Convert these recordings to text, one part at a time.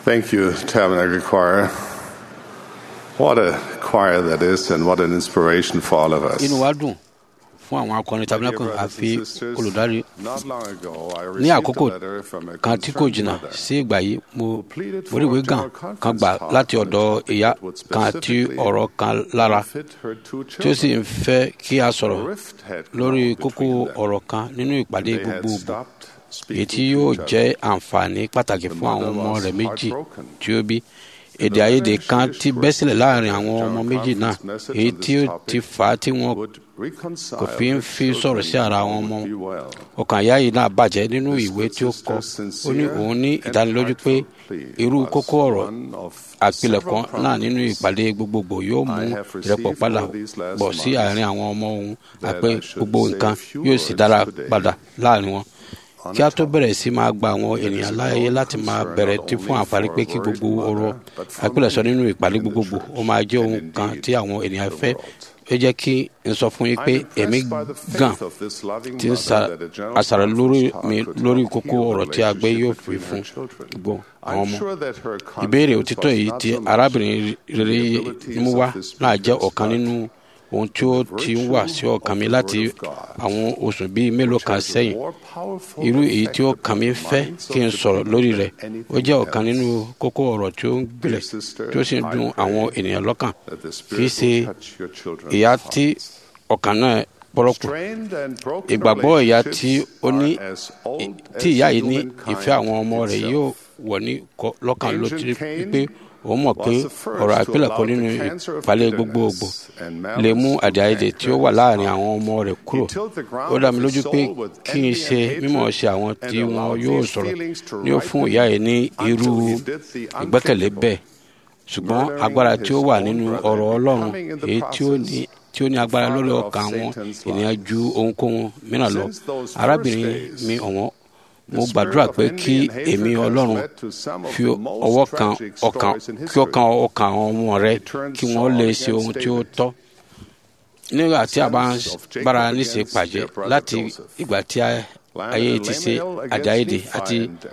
Thank you, Tabernacle Choir. What a choir that is, and what an inspiration for all of us. inú wa dùn fún àwọn akọrin tabernacle àfi olùdarí Not long ago, I ní received àkókò a letter from a kan tí kò concerned jìnnà mother sí ìgbà yìí mo mo rí ìwé gan kan gbà láti ọ̀dọ̀ ìyá kan tí ọ̀rọ̀ kan lára fit her two tí ó sì children. ń fẹ́ kí a sọ̀rọ̀ Rift had lórí grown kókó between them. ọ̀rọ̀ kan nínú ìpàdé They had gbogbogbò stopped èyí tí speaking yóò to each jẹ́ other. àǹfààní pàtàkì fún àwọn ọmọ rẹ̀ méjì heartbroken. tí ó bí èdè àìyedè kan ti bẹ́ sílẹ̀ láàrin àwọn ọmọ méjì náà èyí tí ó ti fà á tí wọn Would reconcile kò fi ń their fi sọ̀rọ̀ sí children ara wọn would mọ́ be well. ọkàn ìyá yìí náà bàjẹ́ nínú ìwé tí ó kọ ó ní òun ní ìdánilójú pé irú kókó ọ̀rọ̀ àpilẹ̀kọ náà nínú ìpàdé gbogbogbò yóò mú ìrẹ́pọ̀ padà bọ̀ sí àárín àwọn ọmọ òun àpé gbogbo nǹkan yóò sì dára padà láàrin wọn kí a tó bẹ̀rẹ̀ sí máa gba àwọn ènìyàn láàyè láti máa bẹ̀rẹ̀ tí fún àǹfààní pé kí gbogbo ọ̀rọ̀ àpilẹ̀sọ nínú ìpàdé gbogbogbò ó máa jẹ́ ohun kan tí àwọn ènìyàn fẹ́ ó jẹ́ kí n sọ fún yín pé èmi gan ti ń sa àṣàrò lórí mi lórí kókó ọ̀rọ̀ tí a gbé yóò fi fún gbogbo àwọn ọmọ ìbéèrè òtítọ́ yìí tí arábìnrin rere mú wá náà jẹ́ ọ̀kan nínú ohun tí ó ti ń wà sí ọkàn mi láti àwọn oṣù bíi mélòó kan sẹ́yìn irú èyí tí ó kàn mí fẹ́ kí n sọ̀rọ̀ lórí rẹ̀ ó jẹ́ ọ̀kan nínú kókó ọ̀rọ̀ tí ó ń gbilẹ̀ tí ó sì ń dùn àwọn ènìyàn lọ́kàn kì í ṣe ìyá tí ọkàn náà pọ́rọ́pù ìgbàgbọ́ ìyá tí ó ní tí ìyá yìí ní ìfẹ́ àwọn ọmọ rẹ̀ yóò wọ̀ ní kọ- lọ́kàn ló ti rí pé òun mọ̀ pé ọ̀rọ̀ àpilẹ̀kọ nínú ìpàlẹ̀ gbogbogbò lè mú àdéhàdè tí ó wà láàrin àwọn ọmọ rẹ̀ kúrò ó dá mi lójú pé kí n ṣe mímọ̀ ṣe àwọn tí wọn yóò sọ̀rọ̀ ní ó fún ìyá yìí ní irú ìgbẹ́kẹ̀lé bẹ́ẹ̀ ṣùgbọ́n agbára tí ó wà nínú ọ̀rọ̀ ọlọ́run èyí tí ó ní tí ó ní agbára lórí ọkàn àwọn ènìyàn ju ohunkóhun mìíràn lọ arábìnrin mi ọ̀wọ́n mo gbàdúrà pé kí èmi ọlọ́run fi ọwọ́ kan ọkàn kí ọkàn ọkàn àwọn ọmọ rẹ kí wọ́n lè ṣe ohun tí ó tọ́ nígbà tí a bá ń bára níṣe pàjẹ́ láti ìgbà tí a- ayé ti ṣe àjáyédè àti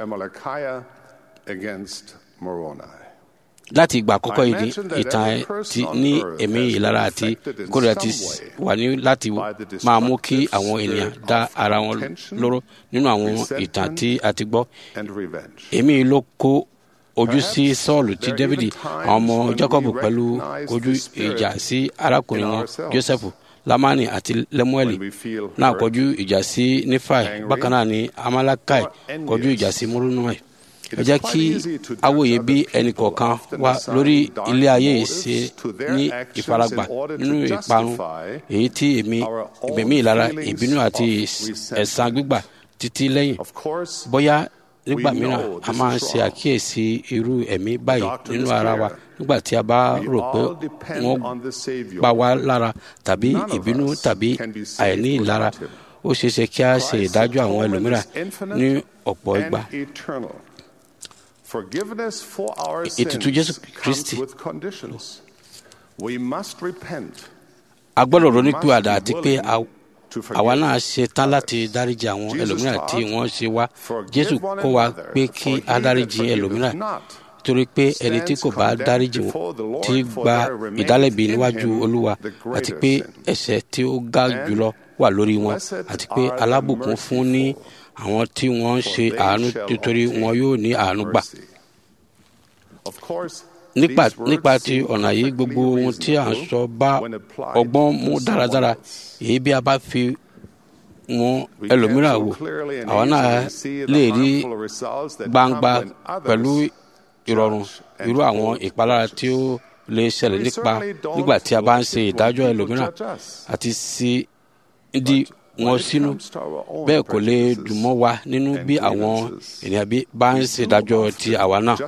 láti ìgbà àkọ́kọ́ yìí ní ìtàn ẹ ti ní ẹ̀mí ìlara àti ìkórìíra ti s- wà ní láti máa mú kí àwọn ènìyàn dá ara wọn lóró nínú àwọn ìtàn tí a ti gbọ́ èmi ló kó ojú sí sọ́ọ̀lù tí dávidi àwọn ọmọ jacob pẹ̀lú ojú ìjà sí arákùnrin wọn joseph lamani àti lemueli náà kọjú ìjà sí nífàì bákan náà ni amalakai kọjú ìjà sí múrúnúẹ̀ ẹ jẹ́ kí awòye bí ẹnì kọ̀ọ̀kan wá lórí ilé ayé yìí ṣe ní ìfaragbà nínú ìparun èyí tí èmi ìgbẹ̀mí ìlara ìbínú àti ẹ̀san gbígbà títí lẹ́yìn bóyá nígbà mìíràn a máa ń ṣe àkíyèsí irú ẹ̀mí báyìí nínú ara wa nígbà tí a bá rò pé wọ́n pa wá lára tàbí ìbínú tàbí àìní ìlara ó ṣeé ṣe kí a ṣe ìdájọ́ àwọn ẹlòmíràn ní ọ̀pọ̀ ìgbà ètùtù jésù kristi a gbọ́dọ̀ ronúpìwàdà àti pé a- àwa náà ṣe tán láti dáríji àwọn ẹlòmíràn tí wọ́n ṣe wá jésù kọ́ wa pé kí a dáríji ẹlòmíràn torí pé ẹni tí kò bá dáríji wọn ti gba ìdálẹ́bi níwájú olúwa àti pé ẹ̀ṣẹ̀ tí ó ga jùlọ wà lórí wọn àti pé alábùkún fún ní àwọn tí wọ́n ń ṣe àánú nítorí wọn yóò ní àánú gbà nípa nípa ti ọ̀nà yìí gbogbo ohun tí à ń sọ bá ọgbọ́n mú dáradára èyí bí a bá fi wọn ẹlòmíràn wò àwa náà lè rí gbangba pẹ̀lú ìrọ̀rùn irú àwọn ìpalára tí ó lè ṣẹlẹ̀ nípa nígbà tí a bá ń ṣe ìdájọ́ ẹlòmíràn àti sí di wọn sínú bẹ́ẹ̀ kò lè dùn mọ́ wa nínú bí àwọn ènìyàn bí bá ń ṣe ìdájọ́ ti àwa náà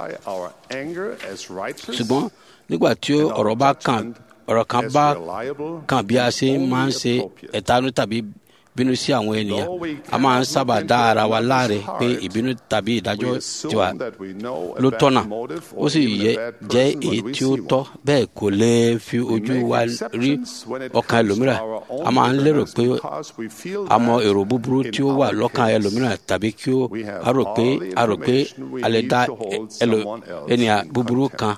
ṣùgbọ́n nígbà tí ọ̀rọ̀ bá kàn ọ̀rọ̀ kan bá kàn bí a ṣe máa ń ṣe ẹ̀tanú tàbí bínú sí àwọn ènìyàn a máa ń sábà dá ara wa láre pé ìbínú tàbí ìdájọ́ tiwa ló tọ́nà ó sì yẹ jẹ́ èyí tí ó tọ́ bẹ́ẹ̀ kò lè fi ojú wa rí ọkàn ẹlòmíràn a máa ń lérò pé a mọ èrò búburú tí ó wà lọ́kàn ẹlòmíràn tàbí kí ó a rò pé a rò pé a lè dá ènìyàn búburú kan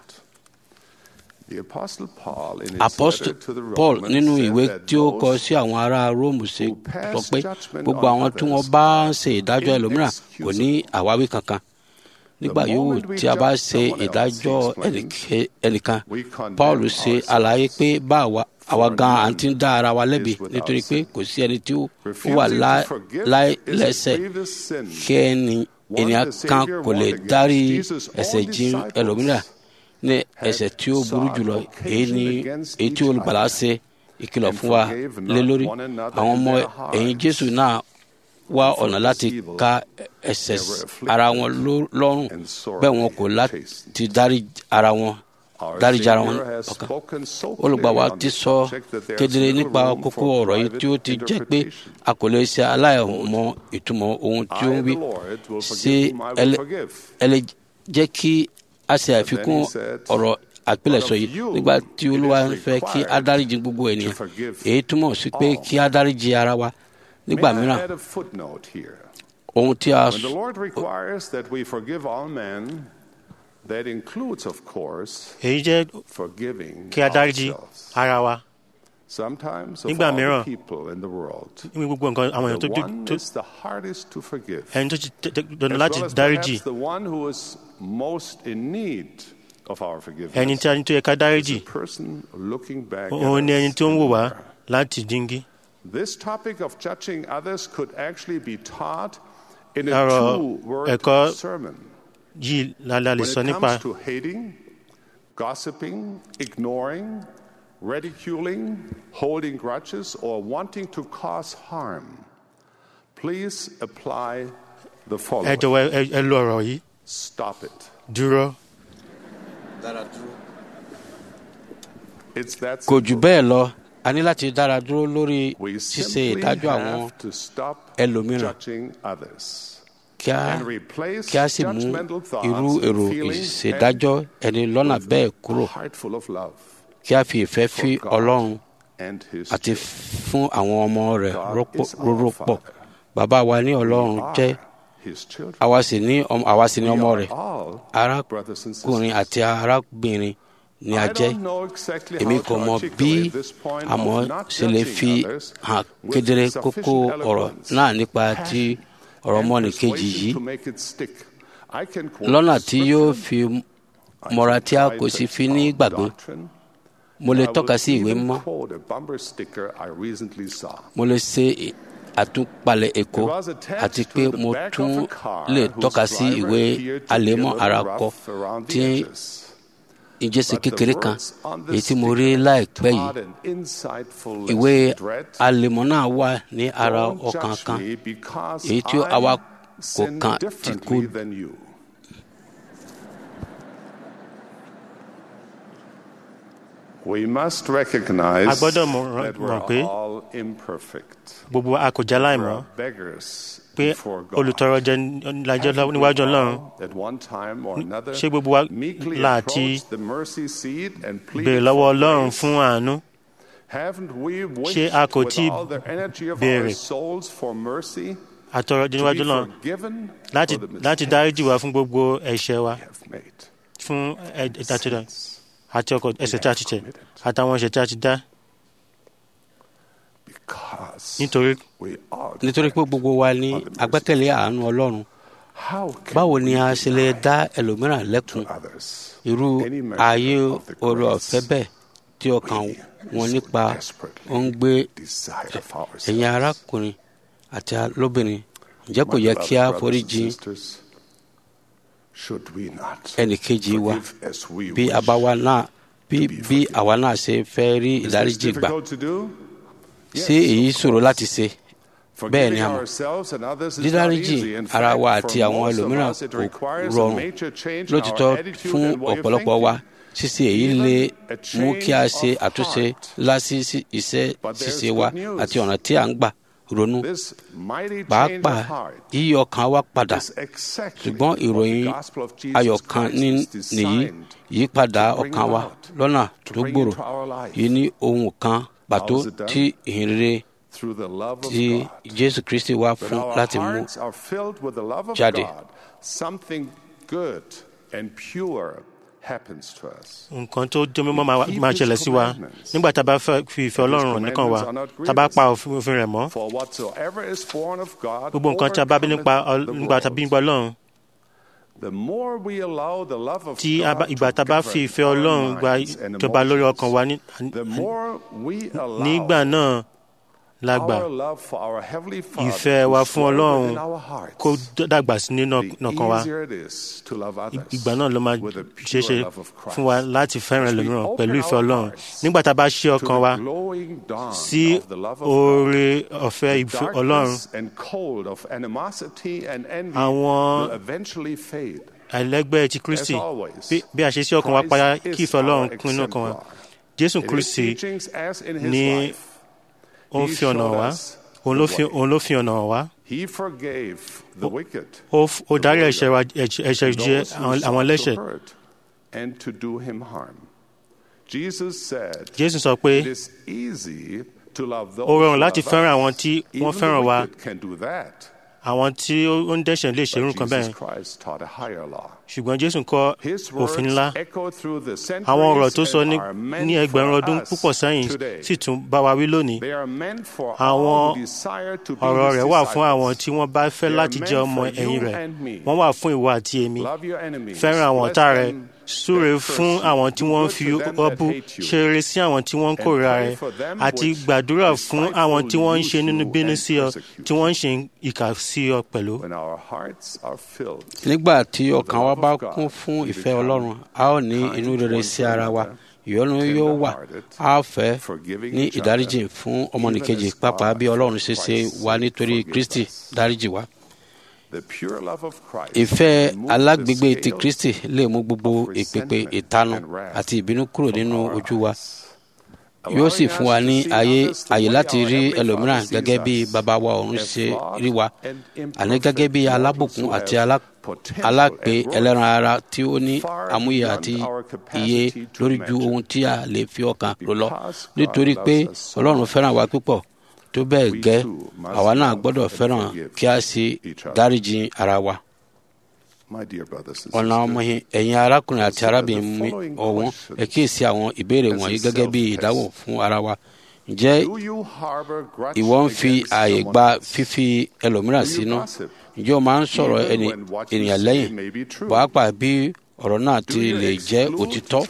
apostle paul nínú ìwé tí ó kọ sí àwọn ará róòmù ṣe sọ pé gbogbo àwọn tí wọn bá ń ṣe ìdájọ́ ẹlòmíràn kò ní àwáwí kankan nígbà yòówù tí a bá ṣe ìdájọ́ ẹnìkan paul ṣe àlàyé pé bá àwa gan à ń ti ń dá ara wa lẹ́bi nítorí pé kò sí ẹni tí ó wà láìlẹ́sẹ̀ kí ènìyàn kan kò lè dárí ẹ̀ṣẹ̀ jìn ẹlòmíràn ní ẹ̀ṣẹ̀ tí ó burú jùlọ èyí ni èyí tí olùgbàlà ṣe ìkìlọ̀ fún wa lé lórí àwọn ọmọ ẹ̀yìn jésù náà wá ọ̀nà láti ka ẹ̀ṣẹ̀ ara wọn lọ́rùn bẹ́ẹ̀ wọn kò láti dárí ara wọn dáríjì ara wọn ọkàn olùgbà wa ti sọ kedere nípa kókó ọ̀rọ̀ yìí tí ó ti jẹ́ pé a kò lè ṣe aláìmọ̀ ìtumọ̀ ohun tí ó ń wí ṣé ẹ lè jẹ́ kí a ṣe àfikún ọ̀rọ̀ àpilẹ̀sọ yìí nígbà tí olúwa ń fẹ́ kí a dáríjì gbogbo ènìyàn èyí túmọ̀ sí pé kí a dáríjì ara wa nígbà mìíràn ohun tí a. When the Lord requires that we forgive all men, that includes, of course, èyí jẹ́ forgiving kí a dáríjì ourselves. ara wa Sometimes of Nígbà all the mìíràn, people in the world, ní gbogbo nǹkan àwọn èèyàn tó the tó one tó is the hardest to forgive. ẹni tó ti tẹ- tẹ- dandan as láti well as dáríjì perhaps the one who is most in need of our forgiveness. ẹni tí a ní tó yẹ ká dáríjì is the person looking back at òun ni ẹni us tó ń in wò the wá mirror. láti díngí. This topic of judging others could actually be taught in a Ọ̀rọ̀ two-word ẹ̀kọ́ sermon. yìí la la lè When sọ it nípa comes to hating, gossiping, ignoring, ridiculing, holding grudges, or wanting to cause harm, please apply the ẹ following. jọ̀wọ́ ẹ- ẹ lo ọ̀rọ̀ yìí Stop it. dúró It's that kò jù simple. bẹ́ẹ̀ lọ a ní láti dára dúró lórí We ṣíṣe simply ìdájọ́ àwọn have to stop ẹlòmíràn. judging others kí a and replace kí a sì mú judgmental thoughts irú and èrò feelings ìṣèdájọ́ ẹni lọ́nà with bẹ́ẹ̀ a kúrò heart full of love kí a fi ìfẹ́ fi for God ọlọ́run and His àti children. fún àwọn ọmọ rẹ̀ God rọ́pò- is our róró pọ̀ Father. bàbá wa ní ọlọ́run We jẹ́ are His children. àwa sì ní ọmọ- àwa sì ní We ọmọ are rẹ̀ all brothers and arákùnrin sisters. àti arábìnrin ni a I jẹ́ don't know exactly èmi how kò to mọ bí articulate this point àmọ́ of not ṣe lè judging fi others hàn with kedere sufficient kókó ọ̀rọ̀ eloquence, náà nípa ti ọ̀rọ̀ and ọmọnìkejì persuasion yìí to make it stick. I can quote lọ́nà tí yóò scripture. fi I mọ́ra can tí a try kò to sì fi ní expound gbàgbé doctrine. mo lè I tọ́ka will sí ìwé even mímọ́ quote a bumper sticker I recently saw. mo lè ṣe àtúpalẹ̀ èkó It was attached àti to pé the mo back tún of a car lè whose tọ́ka sí driver ìwé appeared to be a àlémọ́ little ara rough kọ around the tí edges. ìjẹsìn But the kékeré kan words on the èyí tí mo rí sticker láìpẹ́ yìí taught an insightful ìwé lesson. Dread, àlémọ́ náà wà ní ara don't ọkàn judge kan me because èyí tí I àwa kò sin kàn tí differently kò than you. We must recognize A gbọ́dọ̀ mọ̀- that mọ̀ we're pé all imperfect. gbogbo a kò já We're láìmọ́ beggars pé before God. olùtọrọ jẹ lájọ́ Haven't we níwájú ọlọ́run all, at one time or another, ṣé gbogbo wa meekly láti approached the mercy seat and béèrè pleaded lọ́wọ́ for ọlọ́run grace? fún àánú Haven't we wished Ṣé a kò with tí all the energy of béèrè our souls for mercy àtọrọ jẹ to níwájú be ọlọ́run forgiven láti for the láti mistakes dáríjì wá fún gbogbo ẹ̀ṣẹ̀ wa we have made? fún ìtàtúndà Sins àti ọkọ̀ ẹ̀ṣẹ̀ tí a ti tẹ̀ àtàwọn ẹ̀ṣẹ̀ tí a ti dá Because nítorí we all nítorí pé gbogbo wa ní agbẹ́kẹ̀lé àánú ọlọ́run How can báwo ni we a ṣe lè dá ẹlòmíràn lẹ́kun others irú any measure ayé of the oore grace ọ̀fẹ́ bẹ́ẹ̀ tí ọkàn wọn nípa ó ń gbé desire for ourselves? ẹ̀yin arákùnrin àti lóbìnrin ǹjẹ́ kò yẹ kí a My beloved foríjì brothers and sisters, should we not ẹnìkejì wa forgive as we bí wish? àbáwa náà bí bí àwa náà ṣe fẹ́ rí Is this ìdáríjì gbà difficult to do? ṣé èyí ṣòro láti ṣe bẹ́ẹ̀ ni Forgiving a mọ̀ ourselves and others is not dídáríjì easy. In ara wa fact, àti for àwọn most of ẹlòmíràn us, it kò requires a rọrùn major change in our lótìtọ́ attitude fún and way of ọ̀pọ̀lọpọ̀ wa thinking. ṣíṣe èyí lè Even a mú kí a change ṣe of àtúnṣe heart. lásì sí iṣẹ́ But there's ṣíṣe wa good news. àti ọ̀nà tí à ń gbà ronú pàápàá yíyí ọkàn wa padà ṣùgbọ́n ìròyìn ayọ̀ kan nìyí yípadà ọkàn wa lọ́nà tó gbòòrò yìí ní ohun kan pàtó tí ìhìnrere tí jésù kristi wá fún láti mú jáde. nǹkan tó jẹ́ mímọ́ máa ṣẹlẹ̀ sí wa nígbà tá a bá fi ìfẹ́ ọlọ́run nìkan wa tá a bá pa òfin rẹ̀ mọ́ gbogbo nǹkan tí a bá bí nípa nígbà tá a bí nípa ọlọ́run tí ìgbà tá a bá fi ìfẹ́ ọlọ́run gba ìjọba lórí ọkàn wa nígbà náà lágbà ìfẹ́ wa fún ọlọ́run kó dàgbà sí nínú ọkàn wa ìgbà náà ló máa ṣeéṣe fún wa láti fẹ́ràn ẹlòmíràn pẹ̀lú ìfẹ́ ọlọ́run nígbà tá a bá ṣí ọkàn wa sí oore ọ̀fẹ́ ìfẹ́ ọlọ́run àwọn àìlẹ́gbẹ́ ti kristi bí a ṣe sí ọkàn wa padà kí ìfẹ́ ọlọ́run kún inú ọkàn wa jésù kristi ní ó ń fi ọ̀nà wá òun ló fi ọ̀nà wá. ó darí ẹ̀ṣẹ̀ jẹ àwọn ẹlẹ́ṣẹ̀. jésù sọ pé ó rọrùn láti fẹ́ràn àwọn tí wọ́n fẹ́ràn wa àwọn tí ó ń dẹ́ṣẹ̀ lè ṣerú nǹkan bẹ́ẹ̀ ṣùgbọ́n jésù kọ́ òfin ńlá àwọn ọ̀rọ̀ tó sọ ní ẹgbẹ̀rún ọdún púpọ̀ sẹ́yìn sì tún bá wa wí lónìí àwọn ọ̀rọ̀ rẹ̀ wà fún àwọn tí wọ́n bá fẹ́ láti jẹ́ ọmọ ẹ̀yìn rẹ̀ wọ́n wà fún ìwọ àti èmi fẹ́ràn àwọn ọ̀tá rẹ̀ súre fún àwọn tí wọ́n ń fi ọbú ṣe rere sí àwọn tí wọ́n ń kórìíra rẹ̀ àti gbàdúrà fún àwọn tí wọ́n ń ṣe nínú bínú sí ọ tí wọ́n ń ṣe ìkà sí ọ pẹ̀lú. nígbà tí ọkàn wa bá kún fún ìfẹ́ ọlọ́run a ó ní inú rere sí ara wa ìyọ́nú yóò wà á fẹ́ ní ìdáríjì fún ọmọnìkejì pàápàá bí ọlọ́run ṣe ṣe wá nítorí kristi dáríjì wa ìfẹ́ alágbègbè ti kristi lè mú gbogbo ìpèpè ìtanu àti ìbínú kúrò nínú ojú wa yóò sì fún wa ní ayé àyè láti rí ẹlòmíràn gẹ́gẹ́ bí bàbá wa ọ̀run ṣe rí wa àní gẹ́gẹ́ bí alábùkún àti alápè ẹlẹ́ran ara tí ó ní àmúyẹ àti iye lórí ju ohun tí a lè fi ọkàn rò lọ nítorí pé ọlọ́run fẹ́ràn wa púpọ̀ tó bẹ́ẹ̀ gẹ́ àwa náà gbọ́dọ̀ fẹ́ràn kí a sì dáríjì ara wa. ọ̀nà ọmọ ẹ̀yin arákùnrin àti arábìnrin mi ọ̀wọ́n ẹ kíyèsí àwọn ìbéèrè wọ̀nyí gẹ́gẹ́ bí ìdáhùn fún ara wa. ǹjẹ́ ìwọ ń fi ààyè gba fífi ẹlòmíràn sínú? ǹjẹ́ o máa ń sọ̀rọ̀ ènìyàn lẹ́yìn? pàápàá bí ọ̀rọ̀ náà ti lè jẹ́ òtítọ́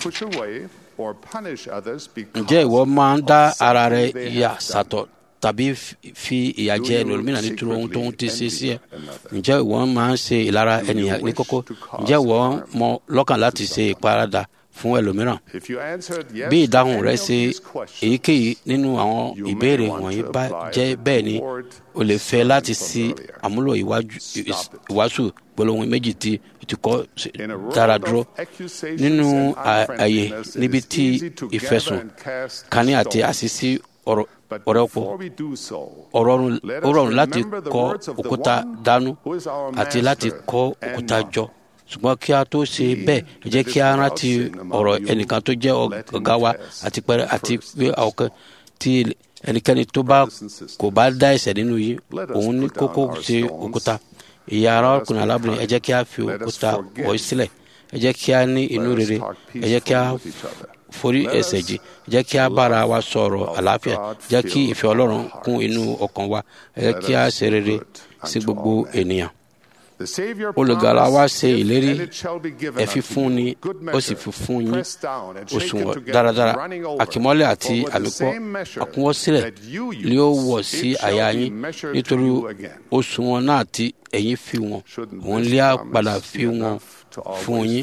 ǹjẹ́ ìwọ máa ń dá ara rẹ yà sàtọ̀ tàbí fi ìyà jẹ ẹlòmíràn nítorí ohun tó ń ti ṣe sí ẹ ǹjẹ́ ìwọ máa ń ṣe ìlara ènìyàn ní kókó ǹjẹ́ ìwọ mọ lọ́kàn láti ṣe ìparadà fún ẹlòmíràn bí ìdáhùn rẹ ṣe èyíkéyìí nínú àwọn ìbéèrè wọ̀nyí bá jẹ́ bẹ́ẹ̀ ni o lè fẹ́ láti ṣe àmúlò ìwàásù gbólóhùn méjì tí ti kọ́ dára dúró nínú ààyè níbi tí ìfẹ̀sùn kání àti àṣìṣí ọ̀rọ̀ ọ̀rẹ́ pọ̀ ó rọrùn láti kọ́ òkúta dànù àti láti kọ́ òkúta jọ ṣùgbọ́n kí a tó ṣe bẹ́ẹ̀ ẹ jẹ́ kí a rántí ọ̀rọ̀ ẹnìkan tó jẹ́ ọ̀gá wa àti pẹ̀rẹ́ àti pé ọ̀kan tí ẹnikẹ́ni tó bá kò bá dá ẹ̀ṣẹ̀ nínú yìí òun ní kókó ṣe òkúta ìyá ara ọkùnrin alábìnrin ẹ jẹ́ kí a fi òkúta wọ̀ sílẹ̀ ẹ jẹ́ kí a ní inú rere ẹ jẹ́ kí a forí ẹ̀ṣẹ̀ jì jẹ́ kí a bára wa sọ̀rọ̀ àlàáfíà jẹ́ kí ìfẹ́ Ọlọ́run kún inú ọkàn wa ẹ jẹ́ kí a ṣe rere sí gbogbo ènìyàn olùgbàlà wa ṣe ìlérí ẹ fi fún ni ó sì fi fún yín òṣùwọ̀n dáradára àkìmọ́lẹ̀ àti àmìpọ́ àkúnwọ́ sílẹ̀ ni ó wọ̀ sí àyà yín nítorí òṣùwọ̀n náà tí ẹ̀yin fi wọn òun lé àpàdà fi wọn fún yín.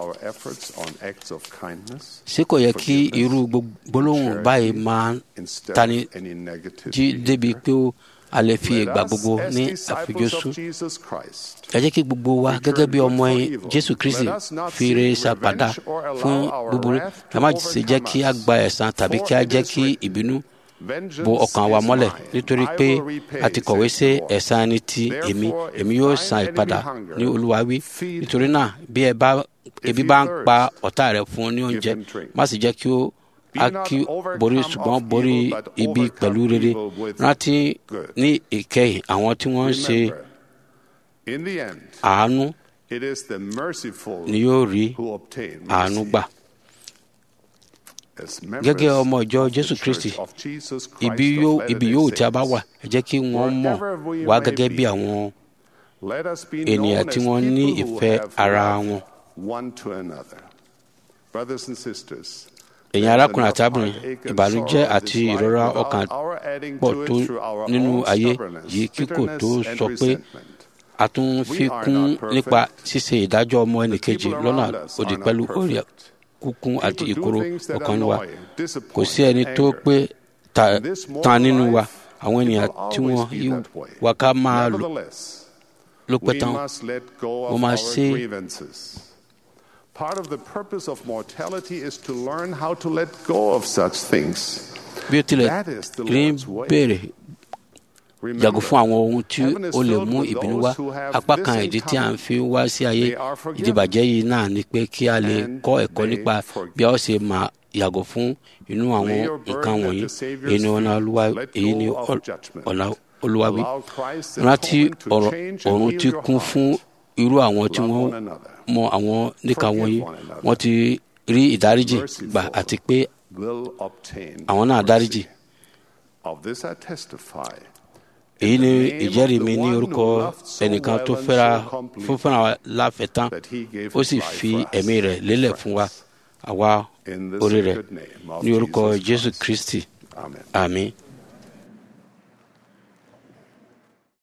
ṣé kò yẹ kí irú gbólóhùn báyìí máa tani jí débi pé ó a lè fi ìgbà gbogbo ní àfijọ́sùn. ẹ jẹ́ kí gbogbo wa gẹ́gẹ́ bí ọmọ jésù kristi fi re ṣàpàdà fún búburú ẹ má ṣe jẹ́ kí a gba ẹ̀san tàbí kí a jẹ́ kí ìbínú bo ọkàn wa mọ́lẹ̀ nítorí pé a ti kọ̀wé sí ẹ̀san ẹni tí èmi èmi yóò san ìpadà ní olúwa wí nítorí náà bí ẹ bá ebi bá ń pa ọ̀tá rẹ fún ọ ní oúnjẹ má sì jẹ́ kí ó a kí borí ṣùgbọ́n borí ibi pẹ̀lú rere rántí ní ìkẹyìn àwọn tí wọ́n ń ṣe àánú ni yóò rí àánú gbà gẹ́gẹ́ ọmọ ìjọ jésù kristi ibi yóò ibi yóò tí a bá wà ẹ jẹ́ kí wọ́n mọ̀ wá gẹ́gẹ́ bí àwọn ènìyàn tí wọ́n ní ìfẹ́ ara wọn. èyàn arákùnrin àti arábìnrin ìbànújẹ́ àti ìrora ọkàn pọ̀ tó nínú ayé yìí kíkò tó sọ pé a tún fi kún nípa ṣíṣe ìdájọ́ ọmọ ẹnìkejì lọ́nà òdì pẹ̀lú orí kúkún àti ìkorò ọkàn wa kò sí ẹni tó pé tán nínú wa àwọn ènìyàn tí wọ́n yí wa ká máa lò pẹ́ tán wọ́n máa ṣe. Part of the purpose of mortality is to learn how to let go of such things. bí ó tilẹ̀ rí béèrè yàgò fún àwọn ohun tí ó lè mú ìbínú wá apá kan ìdí tí a ń fi wá sí ayé ìdìbàjẹ́ yìí náà ni pé kí a lè kọ́ ẹ̀kọ́ nípa bí a ó ṣe máa yàgò fún inú àwọn nǹkan wọ̀nyí èyí ni ọ̀nà olúwa èyí ni ọ̀nà olúwa wí rántí ọ̀run ti kún fún irú àwọn tí wọ́n mọ àwọn níka wọ̀nyí wọ́n ti rí ìdáríjì gbà àti pé àwọn náà dáríjì èyí ni ìjẹ́rìí mi ní orúkọ ẹnìkan tó fẹ́ra fún fúnra wa láfẹ̀ẹ́ tán ó sì fi ẹ̀mí rẹ̀ lélẹ̀ fún wa àwa orí rẹ̀ ní orúkọ jésù kristi àmín.